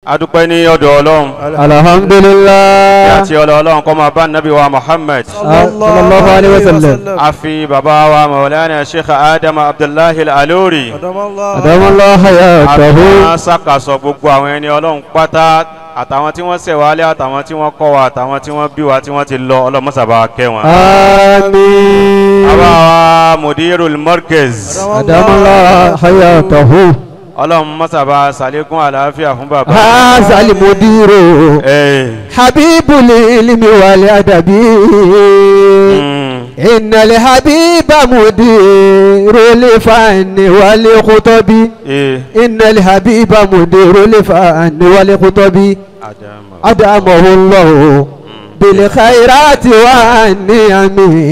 adúpẹ́ ní ọ̀dọ̀ ọlọ́run alhamdulillah àti ọ̀dọ̀ ọlọ́run kó máa bá nàbí wa muhammad sallallahu alayhi wa sallam a fi bàbá wa mawlana sheikh adam abdullahi al-alori adamallah hayatahu àtàwọn sàkàsọ gbogbo àwọn ẹni ọlọ́run pátá àtàwọn tí wọ́n ṣẹ̀wálé àtàwọn tí wọ́n kọ́ wa àtàwọn tí wọ́n bí wa tí wọ́n ti lọ ọlọ́mọ́sàbà kẹ́ wọn. amin bàbá wa mudirul markez adamallah hayatahu ọlọ́run mọ́sàbà sàlékún àlàáfíà fún bàbá. هذا المدير ẹ̀ حبيب العلم والأدب mm, إن الحبيب مدير الفن والخطب ẹ̀ إن الحبيب مدير الفن والخطب àdàmọ̀. أدامه الله بالخيرات والنعم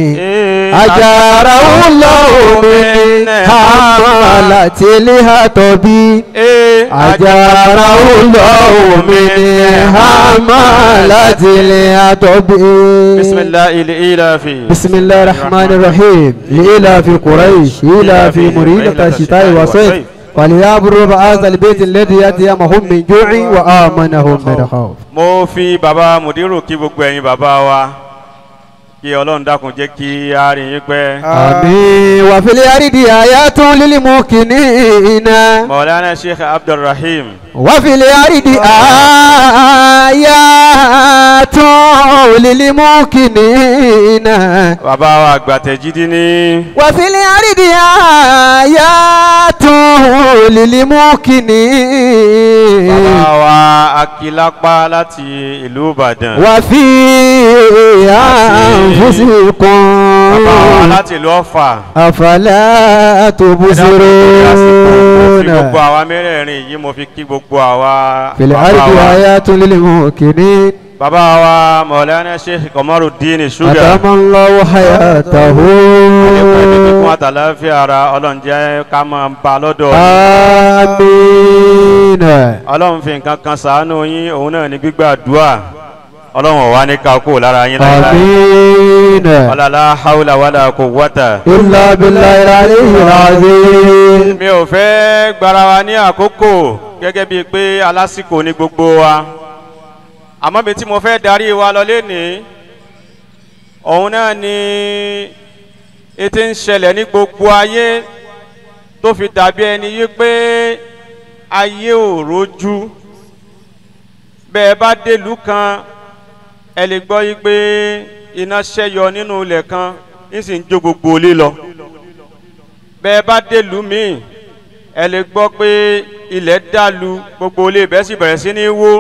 أجاره الله من حملة الهطب ẹ̀ أجاره الله من حملة الهطب بسم الله الإله في بسم الله الرحمن الرحيم لإلى في قريش إلى في مريدة الشتاء والصيف وليعبروا بهذا البيت الذي يأتيهم من جوع وآمنهم من خوف mo fi bàbá mùdírù kí gbogbo ẹ̀yin bàbá wa kí ọlọ́run dákun jẹ́ kí a rí yín pẹ́. آمين وفي الأرض آيات للموقنين mọ̀lánà sheikh abdulrahim وفي الأرض آيات للموقنين bàbá wa àgbàtẹ̀jídí ní وفي الأرض آيات للموقنين bàbá wa akilapa láti ìlú ìbàdàn وفي أنفسكم bàbá wa láti ìlú ọ̀fà أفلا Ẹ dákun, mo fi تبصرون gbogbo àwa mẹ́rẹ̀ẹ̀rin yìí mo fi kí gbogbo àwa في bàbá الأرض wa آيات للموقنين bàbá wa mọ̀lánà sheikh kọmọrùdín ṣúgà أدام الله حياته ẹ̀kọ́ ẹ̀mí kíkún àtàláfíà ara ọlọ́run jẹ́ ká máa bá lọ́dọ̀ yín. آمين ọlọ́run fi nǹkan kan sàánú yín òun náà ní gbígbàdúà ọlọ́run ọ̀wá ní ká kó lára yín láíláí آمين ọlọ́lá haúlà wàlà kò wọ́tà. إلا بالله العلي العظيم mi ò fẹ́ gbára wa ní àkókò gẹ́gẹ́ bíi pé alásìkò ní gbogbo wa àmọ́ bí tí mo fẹ́ darí wa lọ lénìí òun náà ni ètò ń ṣẹlẹ̀ ní gbogbo ayé tó fi dàbí ẹni yí pé ayé ò rojú bẹ́ẹ̀ bá délùú kan ẹ lè gbọ́ yí pé iná ṣẹ́yọ nínú ilẹ̀ kan ń sì ń jó gbogbo ilé lọ bẹ́ẹ̀ bá délùú míì ẹ lè gbọ́ pé ilẹ̀ dàlú gbogbo ilé ibẹ̀ sì bẹ̀rẹ̀ sí ní wó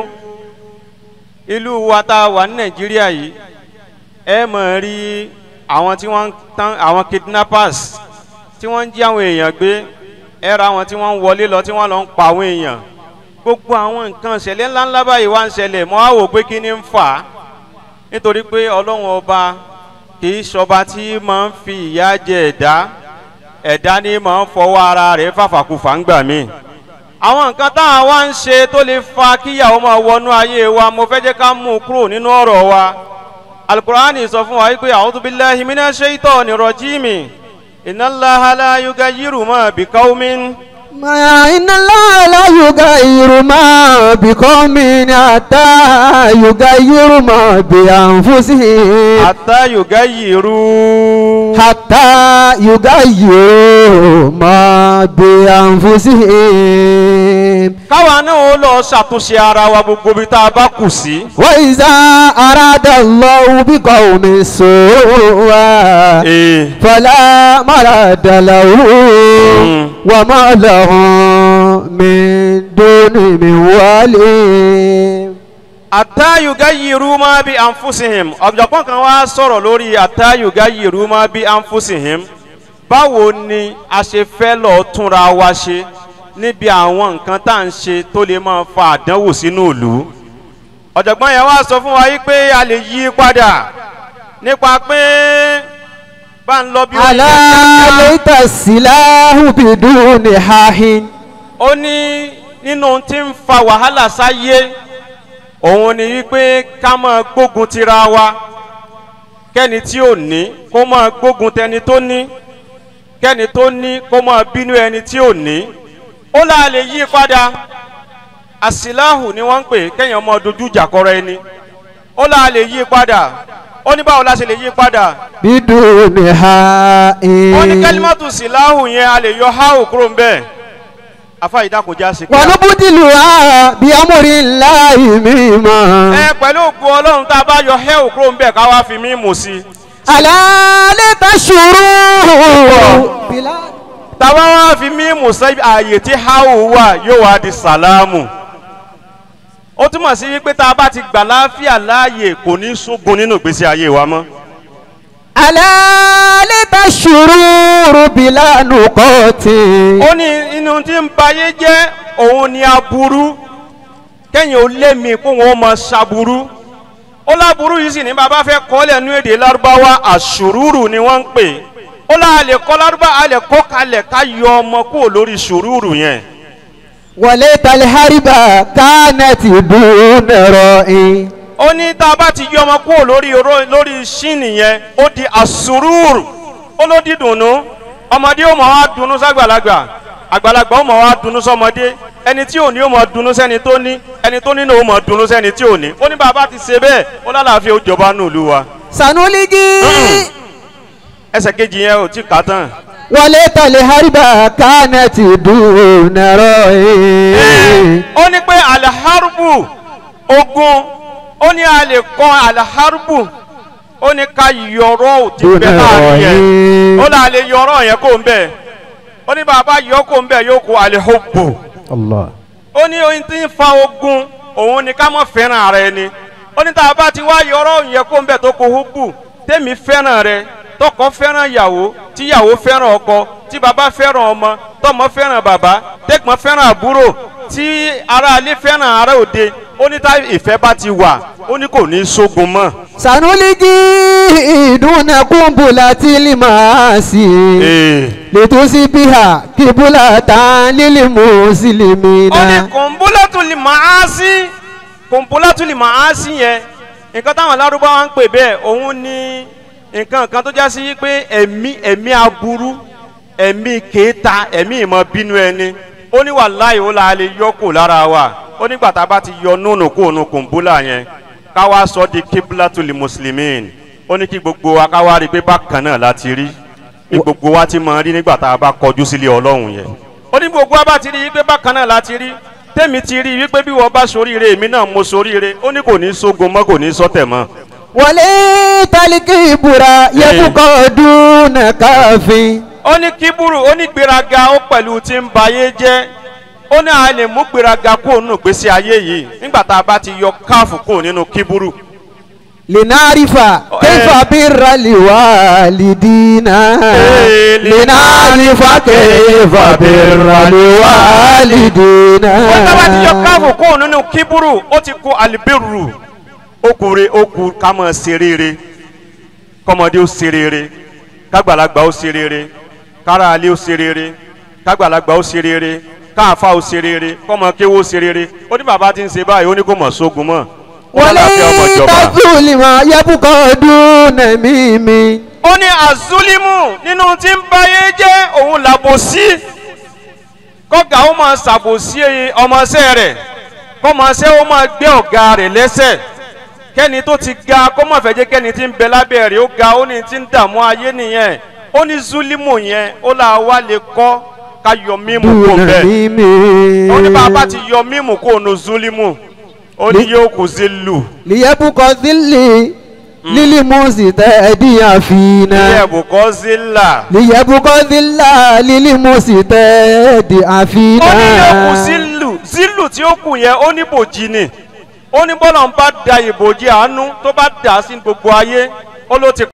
ìlú wa tá a wà ní nàìjíríà yìí ẹ mọ̀ rí àwọn tí wọ́n ń tán àwọn kidnappers tí wọ́n ń jí àwọn èèyàn gbé ẹ ra àwọn tí wọ́n ń wọlé lọ tí wọ́n lọ ń pa àwọn èèyàn gbogbo àwọn nǹkan ìṣẹ̀lẹ̀ ńláńlá báyìí wá ń ṣẹlẹ̀ mọ́ á wò pé kí ni ń fà á nítorí pé ọlọ́run ọba kì í ṣọba tí máa ń fi ìyà jẹ ẹ̀dá ẹ̀dá ní máa ń fọwọ́ ara rẹ̀ fàfàkùfà ń gbà mí. àwọn nǹkan táwọn wá ń ṣe tó lè fa kíyàwó máa wọnú ayé wa mo fẹ́ jẹ́ ká mú un kúrò nínú ọ̀rọ̀ wa. alukur'ani sọ fún wa wípé a'udhu billahi minash shaitani rajimi inna Allaha la yughayyiru ma biqawmin ما إن الله لا يغير ما بقوم حتى يغير ما بأنفسهم hatta yughayyiru حتى يغيروا ما بأنفسهم káwa náà ó lọ ṣàtúnṣe ara wa gbogbo ibi tá a bá kù sí. وإذا أراد الله بقوم سوءا ee فلا مرد له وما لهم من دون من والي àtàyùgá yìírú máa bí anfusihim ọ̀jọ̀gbọ́n kan wá sọ̀rọ̀ lórí àtàyùgá yìírú máa bí anfusihim báwo ni a ṣe fẹ́ lọ túnra wa ṣe níbi àwọn nǹkan tá à ń ṣe tó lè máa fa àdánwò sínú ìlú ọ̀jọ̀gbọ́n yẹn wá sọ fún wa yí pé a lè yí padà nípa pé bá ń lọ bí ó ألا yẹ ليت السلاح بدون حاح ó ní nínú tí ń fa wàhálà sáyé òun ni wípé ká máa gbógun tira wa kẹ́ni tí ò ní kó máa gbógun tẹni tó ní kẹ́ni tó ní kó máa bínú ẹni tí ò ní ó là lè yí padà asilahu ni wọ́n ń pè kéèyàn ọmọ dojú ìjà kọrọ ẹni ó là lè yí padà ó ní báwo la ṣe lè yí padà بدون حاء ó ní kẹ́límọ́tù síláhù yẹn a lè yọ háù kúrò ń bẹ́ẹ̀ afa ìdákojá sí kíá. ونبدلها بأمر الله مما ẹ pẹ̀lú ògùn ọlọ́run tá a bá yọ hẹ́ù kúrò ń bẹ́ẹ̀ ká wá fi mímù sí i. ألا لتشروا بلا tàwa wá fi mímù sí ààyè tí háù wà yóò wá di sàlámù. ó túmọ̀ sí wípé tá a bá ti gbà láàfíà láàyè kò ní sógun nínú ìgbésí ayé wa mọ́. ألا لتشروا بلا نقاط ó ní inú tí ń bayé jẹ́ òun ni aburú kẹ́yìn ó lé mi kó wọn mọ ṣaburú ó láburú yìí sì ní bàbá fẹ́ kọ́lẹ̀ nú èdè lárúbáwá àṣùrùrù ni wọ́n ń pè ó lá a lè kọ́ lárúbá a lè kọ́ kalẹ̀ ká yọ ọmọ kúrò lórí ṣùrùrù yẹn وليت الحرب كانت دون رأي ó ní tá a bá ti yọ ọmọ kúrò lórí oró lórí ṣíìnì yẹn ó di àṣùrùrù ó ló di dùnú ọmọdé ó mọ̀ wá dùnú ságbàlagbà àgbàlagbà ó mọ̀ wá dùnú sọmọdé ẹni tí ò ní ó mọ̀ dùnú sẹ́ni tó ní ẹni tó nínú ó mọ̀ dùnú sẹ́ni tí ò ní ó ní bàbá ti ṣe bẹ́ẹ̀ ó lálàáfíà ó jọba nù lù wa سنلقي ẹsẹ̀ kejì yẹn ò tí kà á tán. وليت الحرب كانت دون رأي ó ní pé aliharubu ogun ó ní a lè kọ́ aliharubu ó ní ká yọrọ òtí دون bẹ́ẹ̀ láàrin yẹn ó رأي là lè yọrọ yẹn kó ń bẹ̀ ó ní bàbá yọ kó ń bẹ̀ yóò kó alihubu الله ó ní ohun tí ń fa ogun òun ni ká mọ̀ fẹ́ràn ara ẹni ó ní tá a bá ti wá yọrọ yẹn kó ń bẹ̀ tó kó hubu tèmi fẹ́ràn rẹ tọkọ fẹ́ràn ìyàwó tíyàwó fẹ́ràn ọkọ tí bàbá fẹ́ràn ọmọ tọmọ fẹ́ràn bàbá tẹ̀gbọ́n fẹ́ràn àbúrò tí aráalé fẹ́ràn ará òde ó ní tá ìfẹ́ bá ti wà ó ní kò ní sógun mọ́. سنلقي دون قنبلة المعاصي لتصبح قبلة للمسلمين ó ní kòǹbólátùlì màá sí kòǹbólátùlì màá sí yẹn nǹkan táwọn lárúbáwá ń pè bẹ́ẹ̀ òun ní nǹkan kan tó já sí pé ẹ̀mí ẹ̀mí aburú ẹ̀mí kéta ẹ̀mí ìmọ̀ bínú ẹni ó ní wàláhì ó la lè yọ kó lára wa ó nígbà tá a bá ti yọ núnù kó nu kòǹbólà yẹn ká wá sọ di kíblatùlì mùsùlùmíìn ó ní kí gbogbo wa ká wá rí i pé bákan náà la ti rí bí gbogbo wa ti máa rí nígbà tá a bá kọjú sílé ọlọ́run yẹn ó ní gbogbo wa bá ti rí i pé bákan náà la ti rí tèmi ti rí i wípé bí wọ́n bá soríire èmi náà mo soríire ó ní kò ní sógun mọ́ kò ní sọ́tẹ̀ mọ́. وليت الكبر يبقى دون كاف ó ní kíburu ó ní gbéraga ó pẹ̀lú tí ń ba ayé jẹ́ ó ní a lè mú gbéraga kúrò nínú ìgbésí ayé yìí nígbà tá a bá ti yọ káàfù kúrò nínú kíburu. لنعرف كيف بر الوالدين إيه، لنعرف كيف بر الوالدين ó ní tá a bá ti yọ káàfù kúrò nínú kíburu ó ti kó alibiru ó kú re ó kú ká máa ṣe rere kọ́mọdé ó ṣe rere kágbàlagbà ó ṣe rere kára alẹ́ ó ṣe rere kágbàlagbà ó ṣe rere káàfa ó ṣe rere kọ́mọ kéwó ó ṣe rere ó ní bàbá ti ń ṣe báyìí ó ní kò mọ̀ sógun mọ́ ó lálàáfíà ọmọ وليت ìjọba. الظلم يبقى دون ميم ó ní azulimu nínú tí ń báyé jẹ́ òun làbòsí kọ́gà ó máa ṣàbòsí ọmọọṣẹ́ rẹ̀ kọ́mọọṣẹ́ ó máa gbé ọ̀gá rẹ̀ lẹ́sẹ̀ kẹ́ni tó ti ga kó má fẹ́ jẹ́ kẹ́ni tí ń bẹ lábẹ́ rẹ̀ ó ga ó ní tí ń dààmú ayé nìyẹn ó ní zulimu yẹn ó là wá lè kọ́ ká yọ mímu kó دون bẹ́ẹ̀ ميم ó ní bàbá ti yọ mímu kó nu zulimu ó ní yóò kù sí lù ليبقى ذل للمستهدي فينا ilé ẹ̀bùkọ́ zilla. ليبقى ذل للمستهدي ó ní فينا yóò kù sílù sílù tí ó kù yẹn ó ní bòjì ni ó ní bọ́lá ń bá da ìbòjì àánú tó bá dà á sí gbogbo ayé ó ló ti